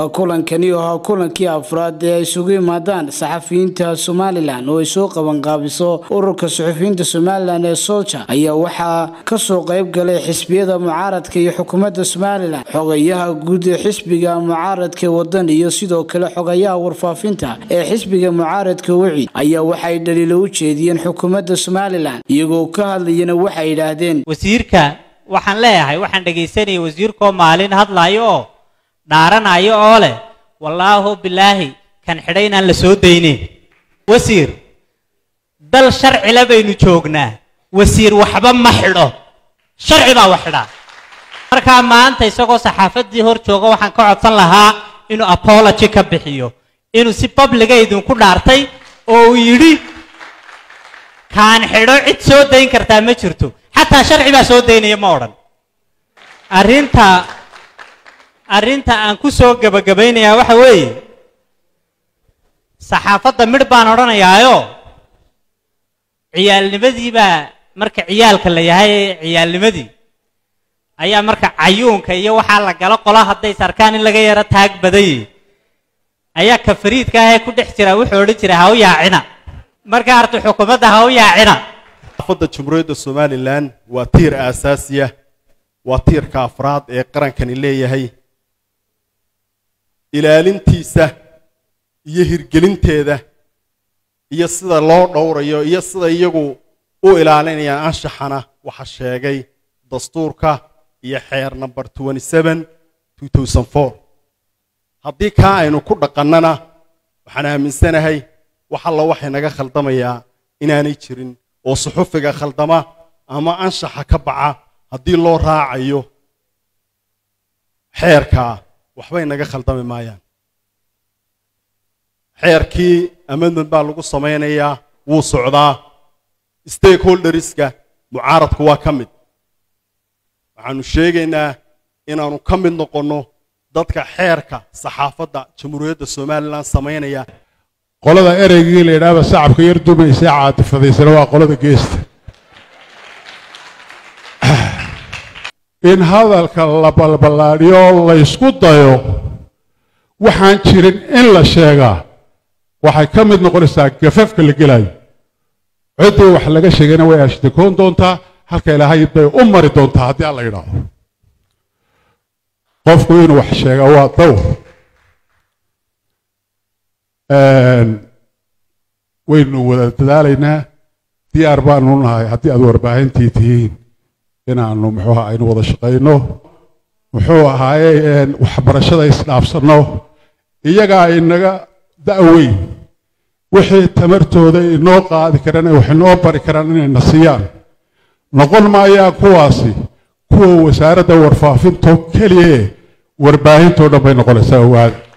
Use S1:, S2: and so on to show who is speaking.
S1: kulankani oo ahaa kulankii afraad ee ay isugu yimaadaan saxafiyiinta somalilan oo ay soo qabanqaabiso ururka suxufiyiinta somalilan ee solja ayaa waxaa kasoo qayb galay xisbiyada mucaaradka iyo xukuumadda somalilan xogayaha guud ee xisbiga mucaaradka wadan iyo sidoo kale xogayaha warfaafinta ee xisbiga mucaaradka wicid ayaa waxay dhaliilo u jeediyeen xukuumadda somalilan iyagoo ka hadlayana waxay yidhaahdeen
S2: wasiirka waxaan leeyahay waxaan dhegaysanayay wasiirkoo maalin hadlaayo oo dhaaranayo oo leh wallaahu bilaahi kan xidhay inaan la soo daynin wasiir dal sharcila baynu joognaa wasiir waxba ma xidho sharci baa wax xidhaa markaa maanta isagoo saxaafaddii hor jooga waxaan ka codsan lahaa inuu apology ka bixiyo inuu si babliga idinku dhaartay oo uu yidhi kaan xidho cid soo dayn kartaa ma jirto xataa sharci baa soo daynaya ma odhan arrinta arrinta aan ku soo gebagabaynayaa waxa weeye saxaafadda midh baan odhanayaayo ciyaalnimadii baa marka ciyaalka la yahay ciyaalnimadii ayaa marka cayuunka iyo waxaa la galo qola hadday sarkaan in laga yaro taag badayey ayaa ka fariidka ahee ku dhex jira wuxuu odhan jiray ha u yaacina marka arta xukuumadda ha u yaacina
S3: saxaafadda jamhuuriyadda somalilan waa tiir aasaasiya waa tiirka afraad ee qarankani leeyahay ilaalintiisa iyo hirgelinteeda iyo sida loo dhowrayo iyo sida iyagu u ilaalinayaan anshaxana waxa sheegay dastuurka iyo xeer number haddii kaa aynu ku dhaqannana waxaan aaminsanahay wax alla waxay naga khaldamayaa inaanay jirin oo suxufiga khaldama ama anshaxa ka baca haddii loo raacayo xeerkaa waxbay naga khaldami maayaan xeerkii amendment baa lagu samaynayaa wuu socdaa stakeholderska mucaaradku waa ka mid waxaanu sheegaynaa inaannu ka mid noqonno dadka xeerka saxaafadda jamhuuriyadda somalilan samaynaya
S4: qolada ereygii la yidhaahba sacabka yar dumaysa caatifadaysana waa qolada geesta in hadalka la balballaadhiyo laysku dayo waxaan jirin in la sheegaa waxay ka mid noqonaysaa gafafka la gelayo ciddii wax laga sheegayna way ashtikoon doontaa halka ilaahay bay u mari doontaa haddii alla yidhaahdo qofku inuu wax sheegaa waa dawr waynu wada dadaalaynaa diyaar baanu nahay haddii aad warbaahintii tihiin inaannu muxuuha aynu wada shaqayno muxuu ahaaye waxbarashada isdhaafsanno iyagaa inaga da'weyn wixii tamartooda inoo qaadi karaan wax inoo bari karaan inayna siiyaan noqon maayaan kuwaasi kuwa wasaaradda warfaafinto keliyae warbaahintoo dhan bay noqonaysaa owaada